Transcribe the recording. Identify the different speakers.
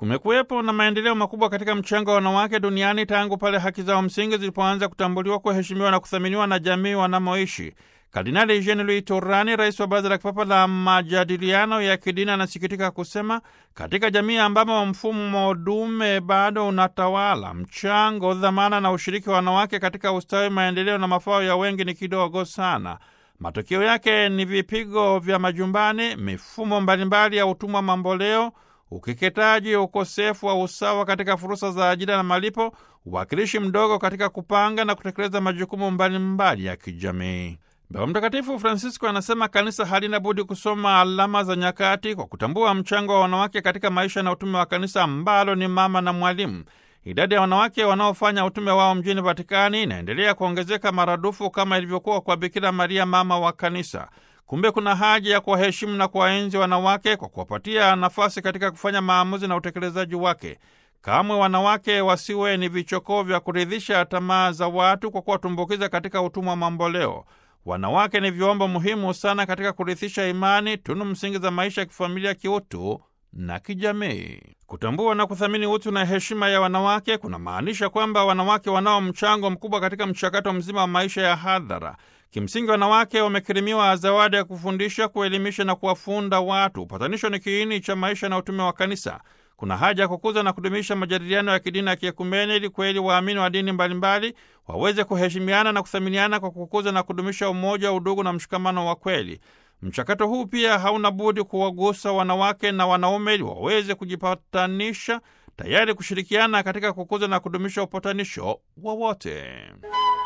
Speaker 1: Kumekuwepo na maendeleo makubwa katika mchango wa wanawake duniani tangu pale haki zao msingi zilipoanza kutambuliwa, kuheshimiwa na kuthaminiwa na jamii wanamoishi. Kardinali Jean Louis Turani, rais wa Baraza la Kipapa la Majadiliano ya Kidini, anasikitika kusema katika jamii ambamo mfumo dume bado unatawala, mchango, dhamana na ushiriki wa wanawake katika ustawi, maendeleo na mafao ya wengi ni kidogo sana. Matokeo yake ni vipigo vya majumbani, mifumo mbalimbali ya utumwa mamboleo, ukeketaji, ukosefu wa usawa katika fursa za ajira na malipo, uwakilishi mdogo katika kupanga na kutekeleza majukumu mbalimbali ya kijamii. Baba Mtakatifu Francisco anasema kanisa halina budi kusoma alama za nyakati kwa kutambua mchango wa wanawake katika maisha na utume wa kanisa ambalo ni mama na mwalimu. Idadi ya wanawake wanaofanya utume wao mjini Vatikani inaendelea kuongezeka maradufu kama ilivyokuwa kwa Bikira Maria, mama wa kanisa. Kumbe kuna haja ya kuwaheshimu na kuwaenzi wanawake kwa kuwapatia nafasi katika kufanya maamuzi na utekelezaji wake. Kamwe wanawake wasiwe ni vichokoo vya kuridhisha tamaa za watu kwa kuwatumbukiza katika utumwa mamboleo. Wanawake ni vyombo muhimu sana katika kurithisha imani, tunu msingi za maisha ya kifamilia, kiutu na kijamii. Kutambua na kuthamini utu na heshima ya wanawake kuna maanisha kwamba wanawake wanao mchango mkubwa katika mchakato mzima wa maisha ya hadhara. Kimsingi, wanawake wamekirimiwa zawadi ya kufundisha, kuelimisha na kuwafunda watu. Upatanisho ni kiini cha maisha na utume wa kanisa. Kuna haja ya kukuza na kudumisha majadiliano ya kidini na kiekumene ili kweli waamini wa dini mbalimbali waweze kuheshimiana na kuthaminiana kwa kukuza na kudumisha umoja, udugu na mshikamano wa kweli. Mchakato huu pia hauna budi kuwagusa wanawake na wanaume ili waweze kujipatanisha, tayari kushirikiana katika kukuza na kudumisha upatanisho wa wote.